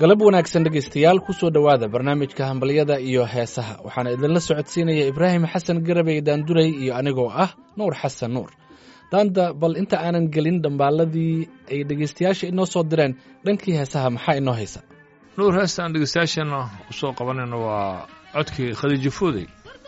galab wanaagsan dhegaystayaal kusoo dhowaada barnaamijka hambalyada iyo heesaha waxaana idinla socodsiinaya ibraahim xasan garabey daanduray iyo anigoo ah nuur xasan nuur daanda bal inta aanan gelin dhambaaladii ay dhegaystayaasha inoo soo direen dhankii heesaha maxaa inoo haysa nuur heestaan dhegeystayaashana u soo qabanayna waa codkii khadiijo foodey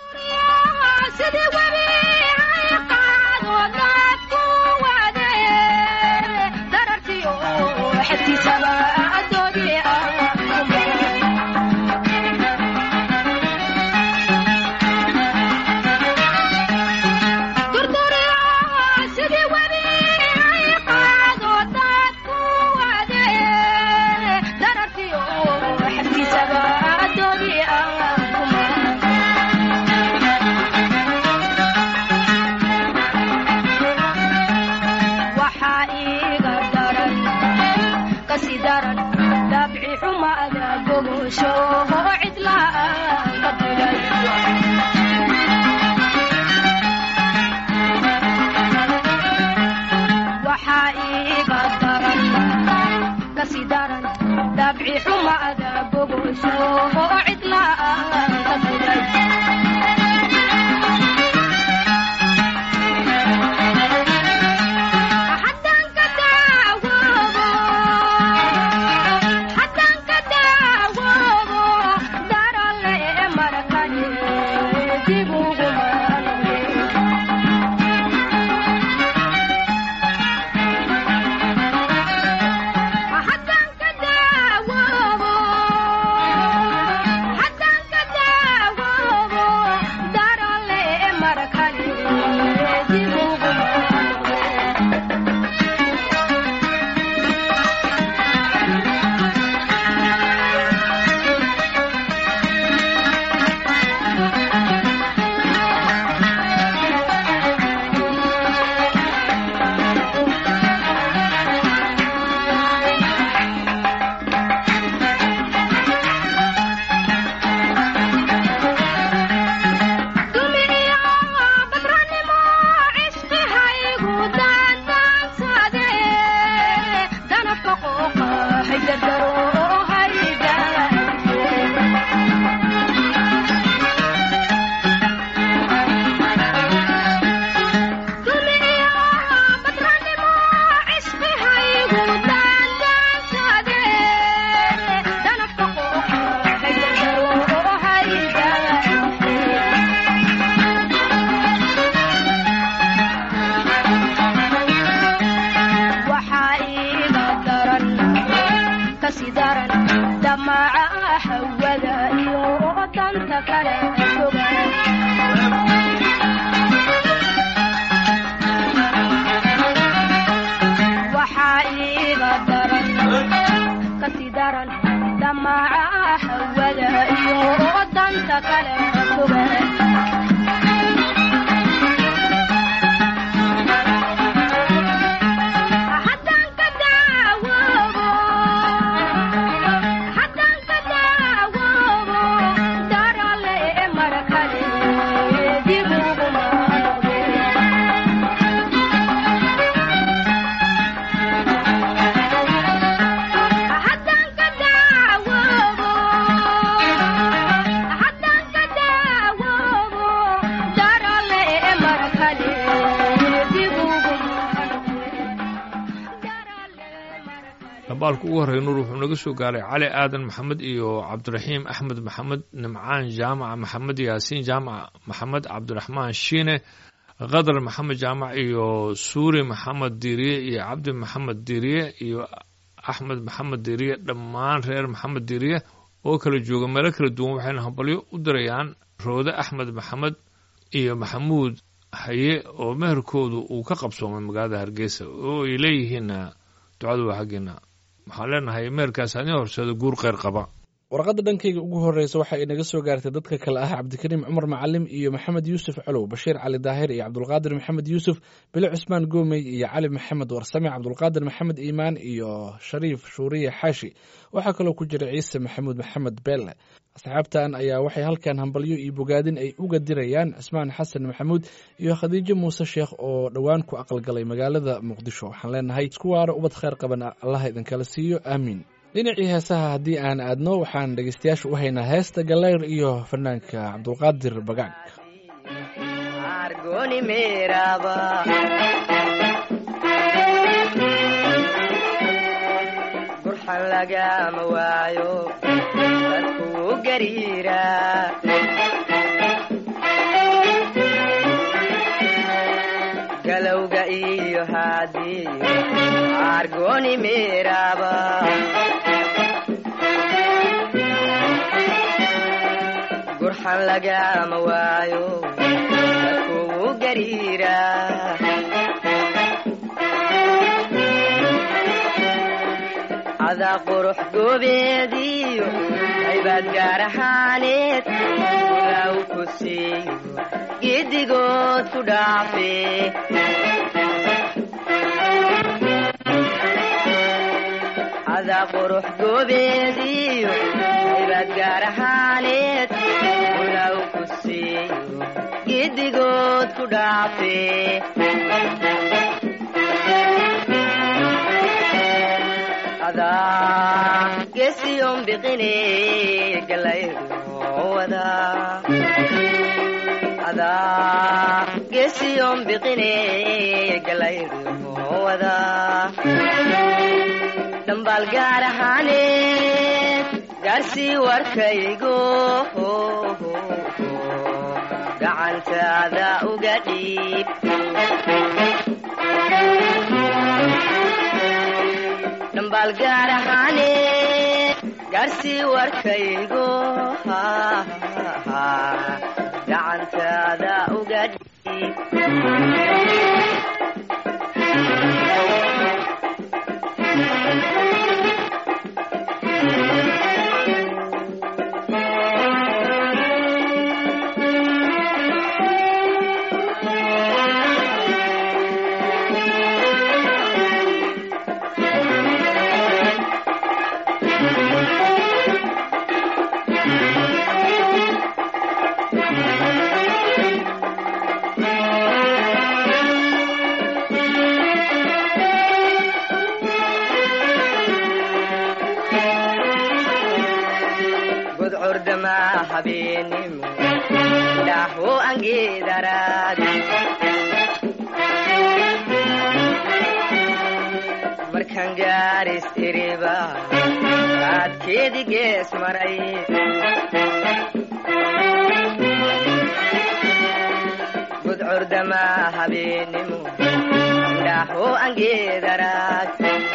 dabaalku ugu horreya nuur wuxuu naga soo gaaray cali aadan maxamed iyo cabdiraxiim axmed maxamed nimcaan jaamaca maxamed yaasiin jaamac maxamed cabdiraxmaan shiine khadar maxamed jaamac iyo suuri maxamed diiriye iyo cabdi maxamed diiriye iyo axmed maxamed diiriye dhammaan reer maxamed diiriye oo kala jooga meelo kala duwan waxayna hambalyo u dirayaan roode axmed maxamed iyo maxamuud haye oo meherkoodu uu ka qabsoomay magaalada hargeysa oo ay leeyihiinna ducadu waa xaggeena waxaan leenahay meerkaas adin horseeda guur kheyr qaba warqadda dhankayga ugu horreysa waxa ay naga soo gaartay dadka kale ah cabdikariim cumar macalim iyo maxamed yuusuf colow bashiir cali daahir iyo cabdulqaadir maxamed yuusuf bile cusmaan goomey iyo cali maxamed warsame cabdulqaadir maxamed iimaan iyo shariif shuuriye xaashi waxaa kaloo ku jira ciise maxamuud maxamed beelle asxaabtan ayaa waxay halkan hambalyo iyo bogaadin ay uga dirayaan cismaan xasan maxamuud iyo khadiijo muuse sheekh oo dhowaan ku aqalgalay magaalada muqdisho waxaan leenahay isku waaro ubad kheyr qaban allaha idinkala siiyo aamiin dhinacii heesaha haddii aan aadno waxaan dhegeystayaasha u haynaa heesta gallayr iyo fanaanka cabdulqaadir bagaag argoni meeraba burxan lagama waayo dadkuu gariira galowga iyo haadii argoni meeraba gurxan lagama waayo dadkuu gariira cadaa qurux goobeediyo haybaad gaar ahaaneed ulaaw ku siiyo giddigood ku dhaafe cadaa qurux goobeediyo haybaad gaar ahaaneed ulaaw ku siiyo giddigood ku dhaafe adaa gesiyon biqine galayruwada adaa gesiyon biqine galayruwada dhambaal gaar ahaaneed gaarsii warkaygo gacantaada uga dhiib dhambaal gaar ahaaneed gaarsii warkaygo gacantaada uga dhiib godcordama habeenimo dhaho angeedaraad markan gaaris iriba kaadkeedi gees maray godcordama habeenimo dhaho angeedaraad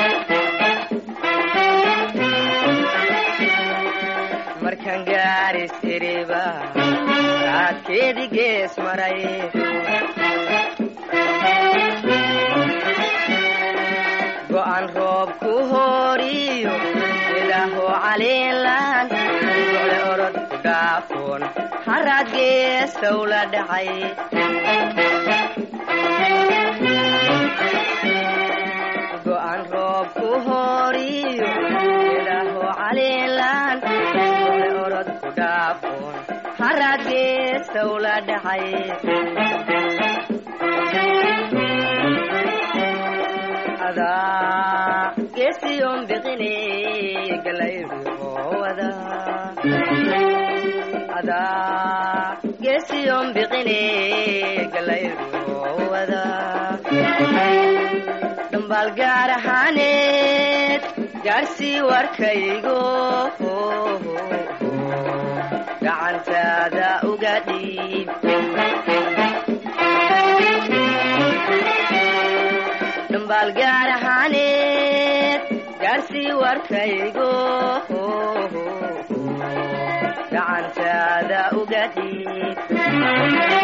markan gaaris iriba kaadkeedi gees maray go'an roob ku hooriyo ilaaho caliilan socde orod ku dhaafoon haraad geesow la dhacay go'an roob ku hooriyo ilaaho caliilan socde orod ku dhaafoon haraad geesow la dhacay adaa geesiyon biqine galayruwada adaa geesiyon biqine galayruwada dhambaal gaar ahaaneed gaarsii warkaygo gacantaada uga dhiib dhambaal gaar ahaaneed gaarsii warkaygo gacantaada uga dhiib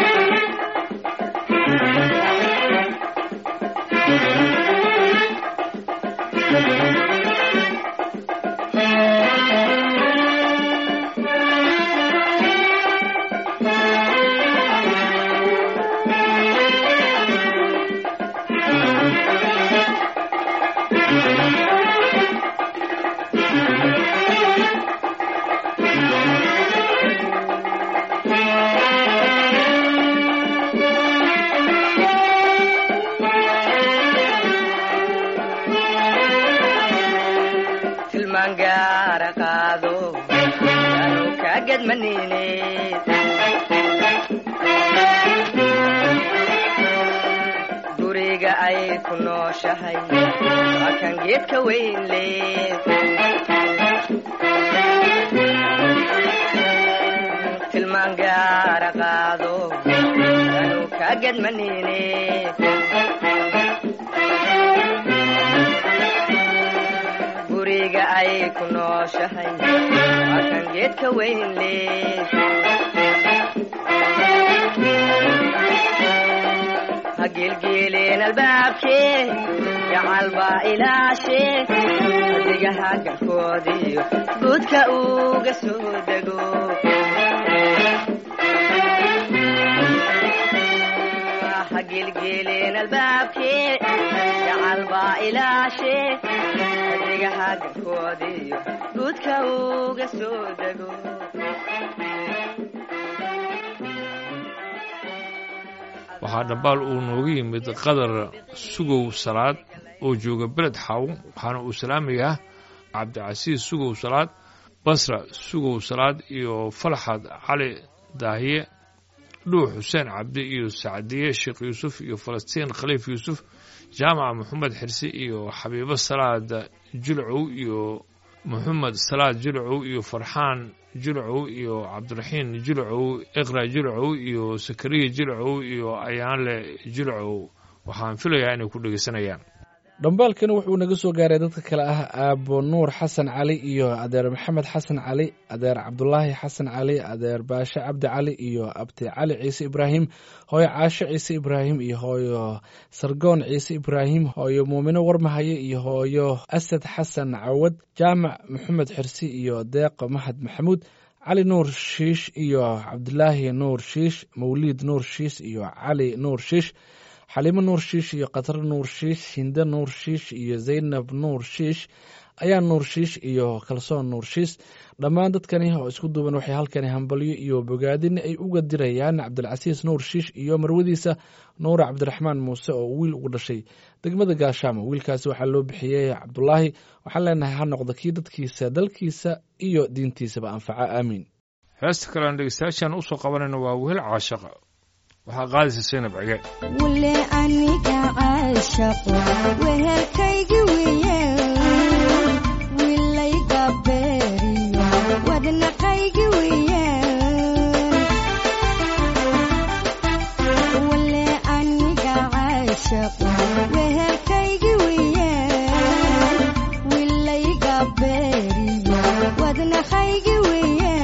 gadmanine guriga ay ku nooshahay waa kan geedka weyn leh tilmaan gaara qaado anuu kaa gadmanine guriga ay ku nooshahay waa kan geedka weyn leh ha geelgeeleen albaabkee gacal baa ilaashee adigaha galkoodiyo guudka uga soo dego ha geelgeeleen albaabkee gacal baa ilaashee adigaha galkoodiyo guudka uga soo dego waxaa dhambaal uu nooga yimid qadar sugow salaad oo jooga beled xaw waxaana uu salaamayaa cabdicasiis sugow salaad basra sugow salaad iyo falxad cali daahiye dhuux xuseen cabdi iyo sacdiye sheekh yuusuf iyo falastiin khaliif yuusuf jaamaca moxamed xirsi iyo xabiibo salaad jilcow iyo moxamed salaad jilcow iyo farxaan jilcow iyo cabdiraxiin jilcow iqra jilcow iyo sakariya jilcow iyo ayaanle jilcow waxaan filayaa inay ku dhegeysanayaan dhambaalkani wuxuu naga soo gaaray dadka kale ah aabo nuur xasan cali iyo adeer maxamed xasan cali adeer cabdulaahi xasan cali adeer baashe cabdi cali iyo abti cali ciise ibraahim hooyo caasho ciise ibraahim iyo hooyo sargoon ciise ibraahim hooyo muumino warmahaye iyo hooyo asad xasan cawad jaamac maxamed xirsi iyo deeqo mahad maxamuud cali nuur shiish iyo cabdilaahi nuur shiish mawliid nuur shiish iyo cali nuur shiish xaliimo nuur shiish iyo katar nuur shiish hinde nuur shiish iyo zaynab nuur shiish ayaa nuur shiish iyo kalsoon nuur shiish dhammaan dadkani oo isku duuban waxay halkani hambalyo iyo bogaadin ay uga dirayaan cabdilcasiis nuur shiish iyo marwadiisa nuura cabdiraxmaan muuse oo wiil ugu dhashay degmada gaashaamo wiilkaasi waxaa loo bixiyey cabdulaahi waxaan leenahay ha noqda kii dadkiisa dalkiisa iyo diintiisaba anfaca aamiin heesta kale aan dhegeystayaashaan usoo qabanayno waa wehel caashaqa waxaa qaadaysa saynab cige wule aniga caashaqo wehelkaygi wiye wilayga beeriyo wadnaqaygi wiye wule aniga caashaqo wehelkaygi wiye wilayga beeriyo wadnaqaygi wiye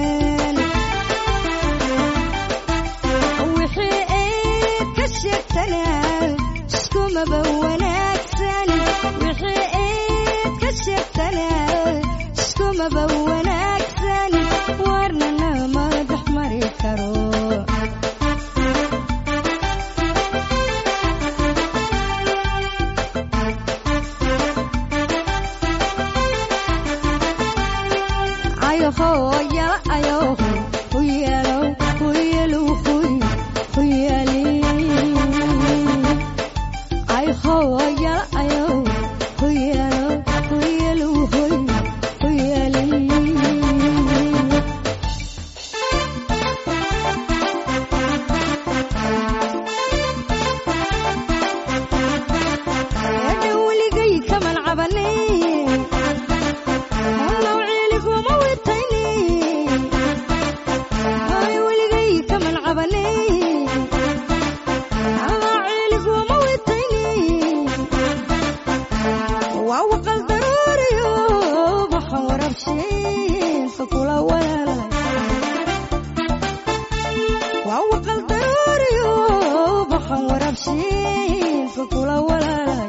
wixii eed ka sheegtanaa iskumaba wanaagsan wixii eed ka sheegtanaa iskumaba wanaagsan warnana madax mari karo ayoho yala ayoho huyelo huyelu huy huyeli ayoho yala ayoho huyelo huyelu huy huyeli eedha weligay kaman cabane Hawlaw ciiliguma witayni Hay weligay kaman cabane Hawlaw ciiliguma witayni Waa waqal daruuriyo Waxaan warabshiinka kula walaalay Waa waqal daruuriyo Waxaan warabshiinka kula walaalay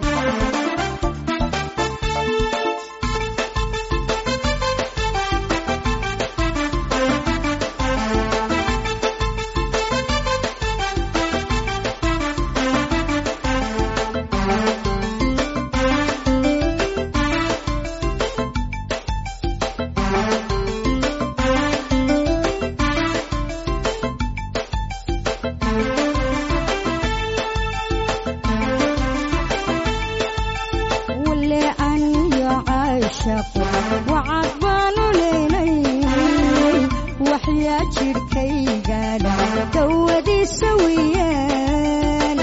wule aniyo caashaqo wacad baanu leynay wax waxyaa jidhkaygaadha dawadiisa weeyaan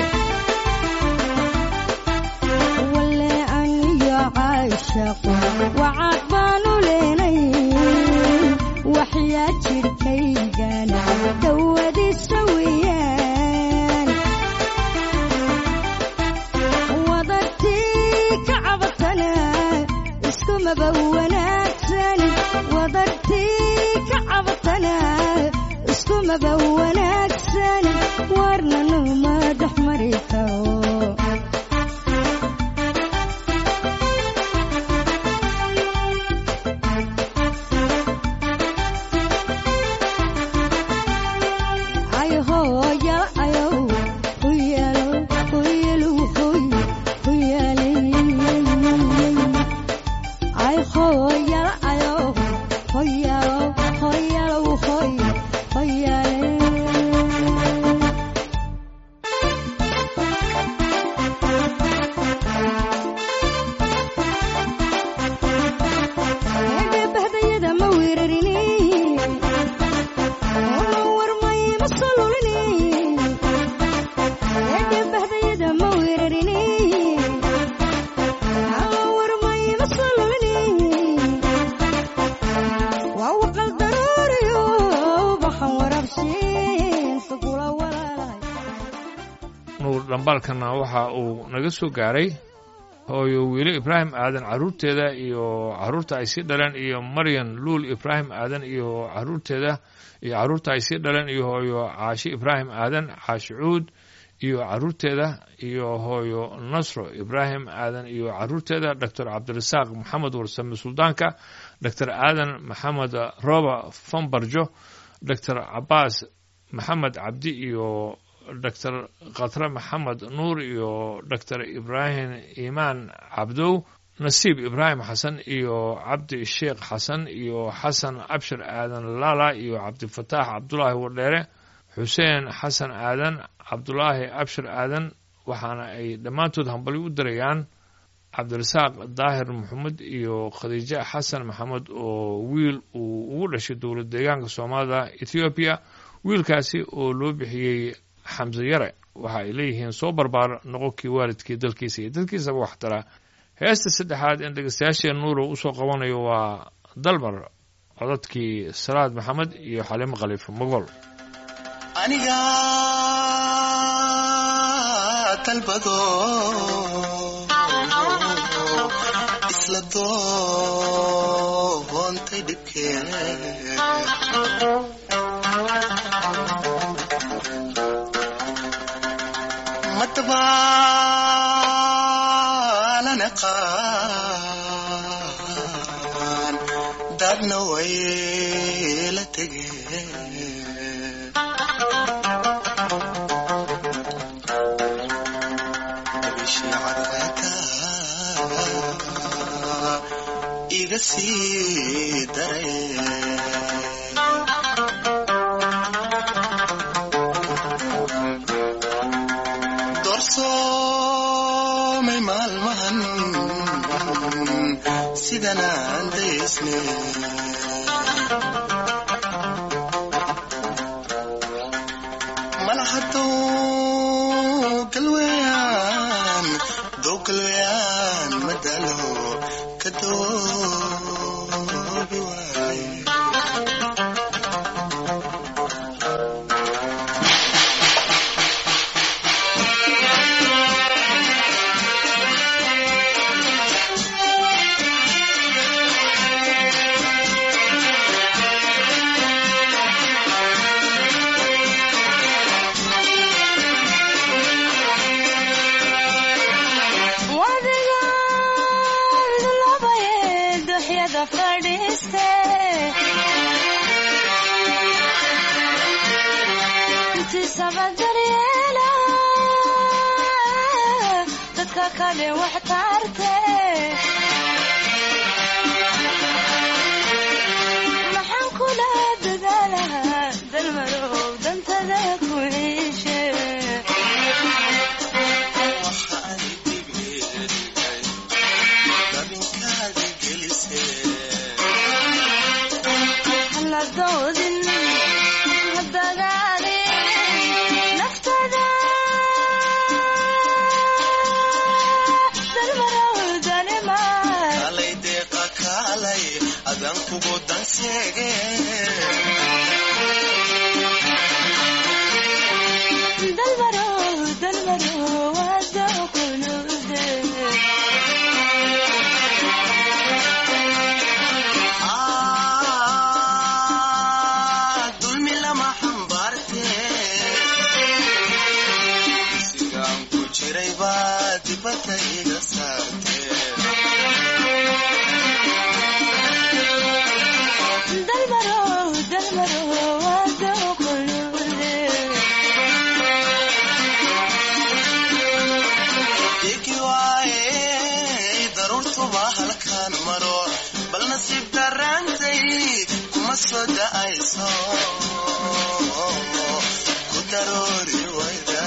wale aniyo caashaqo wacaad baanu leenay waxyaa jidhkaygana dawadiisa weeyaan wadartii ka cabatana iskumaba wanaagsan wadartii ka cabatana iskumaba wanaagsan warna numa dhex mari karo ayo hooya ayo huyalo huyalo huy huyale ay hooyala ayo hoyalo hoyalo hoy hoyale eebahdayada ma weerarini una warmay ma solulini eebahdayada ma weerarini ala warmay ma solulini waa waqal daruuriyo baxan warabshiinta kula walaalahay nuur dhambaalkana waxa uu naga soo gaaray hooyo wiilo ibraahim aadan carruurteeda iyo carruurta ay sii dhaleen iyo maryan luul ibraahim aadan iyo carruurteeda iyo carruurta ay sii dhaleen iyo hooyo caashi ibraahim aadan caashi cuud iyo carruurteeda iyo hooyo nasro ibraahim aadan iyo carruurteeda doctor cabdirasaaq maxamed warsame suldaanka doctor aadan maxamed roba fambarjo doctor cabaas maxamed cabdi iyo doctor khatre maxamed nuur iyo doctor ibraahim iimaan cabdow nasiib ibraahim xasan iyo cabdi sheekh xasan iyo xasan abshir aadan laala iyo cabdifataax cabdulaahi wadheere xuseen xasan aadan cabdulaahi abshir aadan waxaana ay dhammaantood hambali u dirayaan cabdirasaaq daahir maxamed iyo khadiijo xasan maxamed oo wiil uu ugu dhashay dowlad deegaanka soomaalida ethoobiya wiilkaasi oo loo bixiyey xamse yare waxa ay leeyihiin soo barbaar noqonkii waalidkii dalkiisa iyo dadkiisaba wax taraa heesta saddexaad in dhegeystayaasheen nuuro usoo qabanayo waa dalmar codadkii salaad maxamed iyo xalimo khaliif mogol aniga dalbado isla doontay dhibkeen madabaalana qaan dadna way la tegeen iga sii daray doorsoomay maalmahan sidanaan daysne malahadow galweyaan dow galweyaan madalo ka doobi waaye wadigaan labaye duxyada fadhiiste intiisaba daryeela dadka kale wax taarte maxaan kula dadaalahaa dalmarow dantada ku ciishe haladoodin adan kugu danseege dalmaro dalmaro wada qulude Ah, dulmi lama xambaarte sigaan ku jiray baa dibadda iga saarte dalmaro dalmaro wada qulude igi waaye daruurtuba halkaan maro bal nasiib daraantay kuma soo da'ayso ku daroori wayda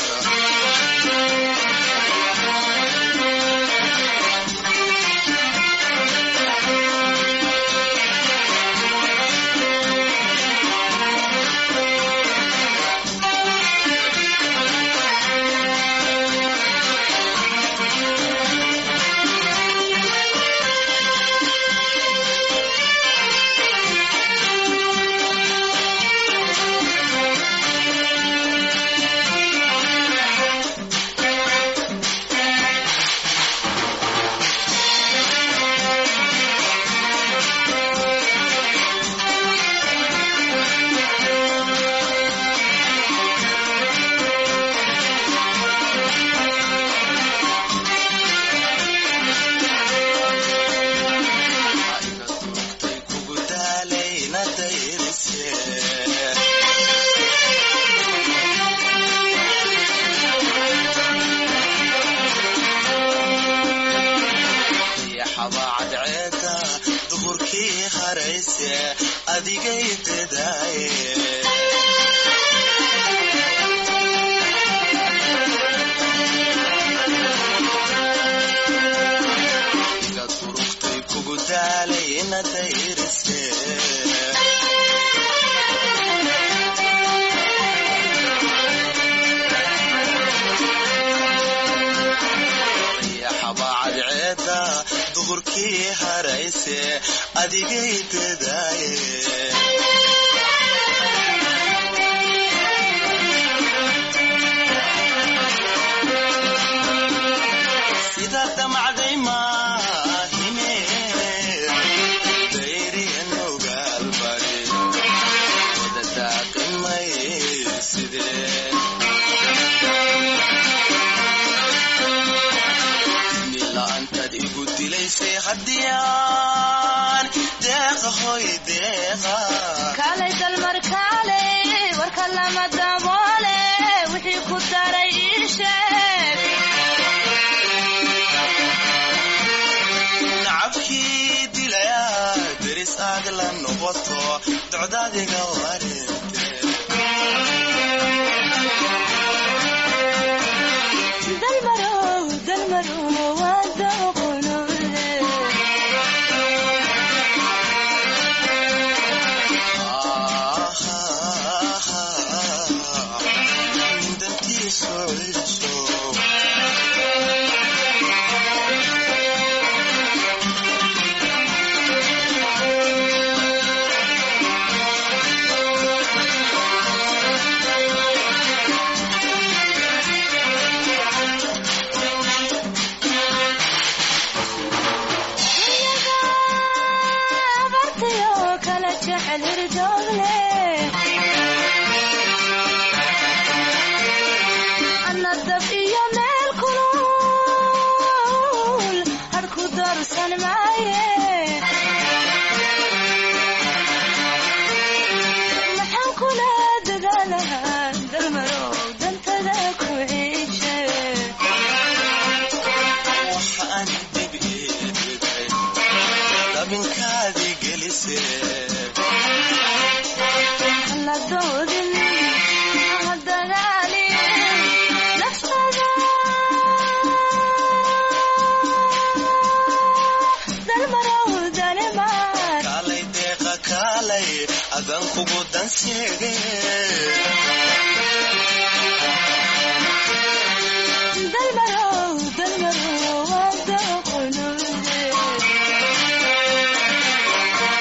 iga durugtay kugu daalayna dayrise yaxabaa cadceeda duhurkii harayse adigay dedaaye iga durugtay kugu daalayna dayrise yaxabaa cadceeda duhurkii harayse adigay dedaaye sida damacday maahine dayriyan ogaalbari wada daaqimay sidee nila'aantaad igu dilaysay haddiyaan deeqa hoy deeqa kaalay dalmar kaalay warka lama daboole wixii ku daray ii sheeg nacabkii dilayaa deris aad la noqoto docdaadiga wareente dalmaro dalmaro wada qulude dantiisu ciso abartayo kala jecel hirdoogle ana dab iyo meel kulul harku darsan maaye maxaan kula dadaalahaa dalmarow dantada ku ciishe waxa aan dib iiday dabinkaadii gelisee la doodin ha dagaalin naftada dalmarow danimaan kaalay deeqa kaalay adan kugu danseege dalmarow dalmarow wada qulude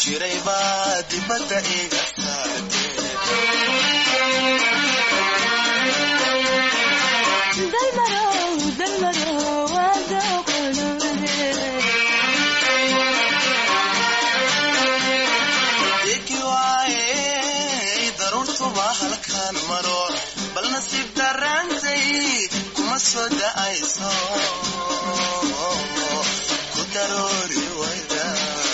jiray baa dibadda iga saartee dalmarow dalmarow waada qolode Deki waaye daruurtuba halkaan maro bal nasiib darraantay kuma soo da'ayso ku daroori wayda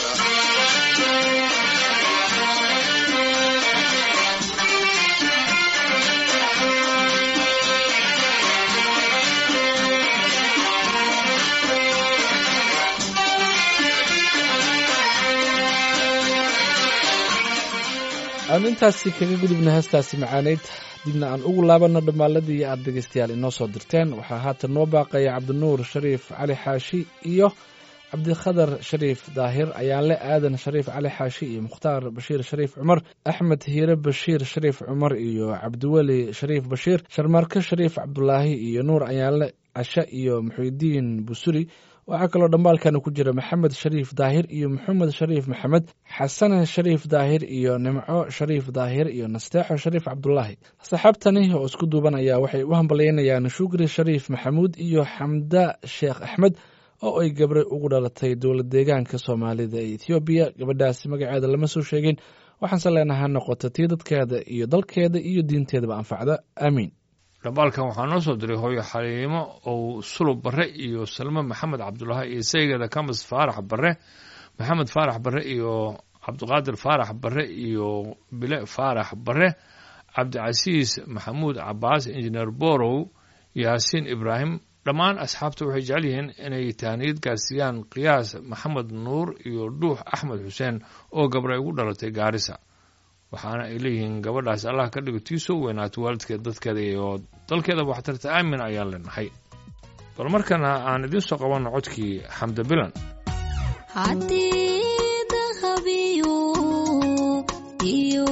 aan intaasi kaga gudubna heestaasi macaaneyd dibna aan ugu laabanno dhammaaladii aad dhegaystayaal inoo soo dirteen waxaa haatan noo baaqaya cabdinuur shariif cali xaashi iyo cabdikhadar shariif daahir ayaanle aadan shariif cali xaashi iyo mukhtaar bashiir shariif cumar axmed hiire bashiir shariif cumar iyo cabdiweli shariif bashiir sharmaarke shariif cabdulaahi iyo nuur ayaanle cashe iyo muxuudiin busuri waxaa kaloo dhambaalkana ku jira maxamed shariif daahir iyo maxamed shariif maxamed xasane shariif daahir iyo nimco shariif daahir iyo nasteexo shariif cabdulaahi saxaabtani oo isku duuban ayaa waxay u hambalyaynayaan shukri shariif maxamuud iyo xamda sheekh axmed oo ay gabre ugu dhalatay dowlad deegaanka soomaalida ee ethoobiya gabadhaasi magaceeda lama soo sheegin waxaanse leenaha noqota tii dadkeeda iyo dalkeeda iyo diinteedaba anfacda aamiin dhambaalkan waxaa noo soo diray hooyo xaliimo ou sulub barre iyo salmo maxamed cabdulaahi iyo saygeeda kamis faarax barre maxamed faarax barre iyo cabdiqaadir faarax barre iyo bile faarax barre cabdicasiis maxamuud cabaas injineer borow yaasiin ibraahim dhammaan asxaabta waxay jecel yihiin inay tahniyad gaarsiiyaan qiyaas maxamed nuur iyo dhuux axmed xuseen oo gabra ugu dhalatay gaarisa waxaana ay leeyihiin gabadhaas allah ka dhigo tii soo weynaato waalidkeed dadkeeda iyo dalkeeda waxtarta aamin ayaan leenahay bal markana aan idiin soo qabanno codkii xamda bilan haddii dahabiyo iyo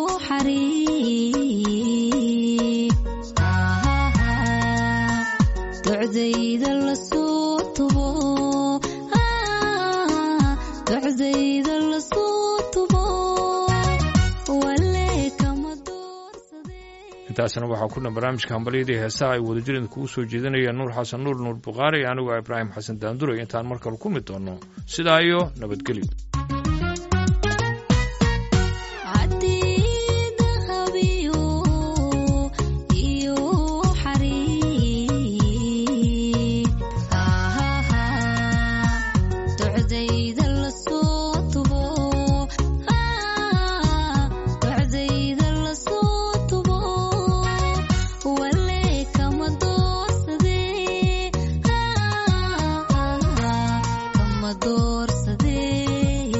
xariir docdayda lasoo tubo docdayda lasoo tubo wale kama doorsadee intaasna waxaa ku dhan barnaamijka hambalyadii heesaha ay wadajirida kugu soo jeedinayaan nuur xasan nuur nuur bukhaari iyo anigu ibraahim xasan daanduray intaan mar kale ku mid doonno sidaa iyo nabadgelyo haddii dahabiyo iyo xariir docdayda lasoo tubo docdayda lasoo tubo wale kama doorsadee kama doorsadee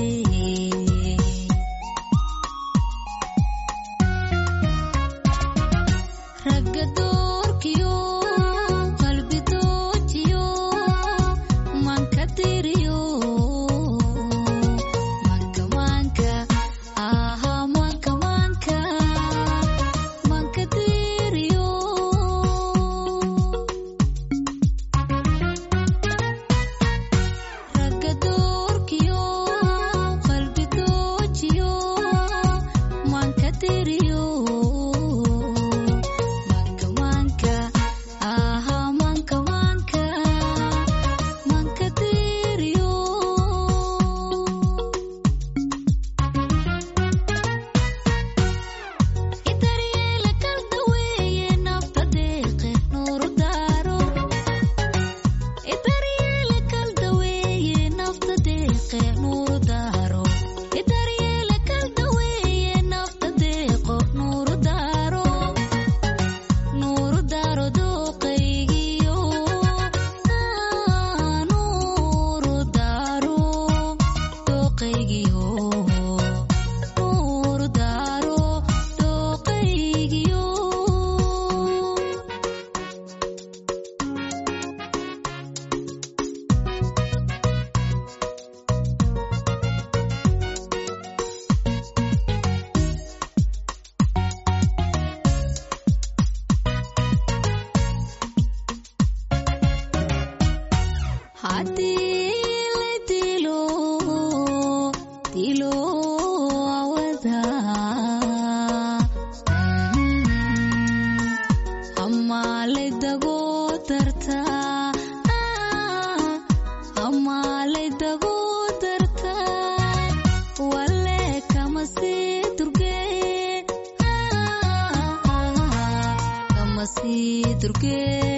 turkee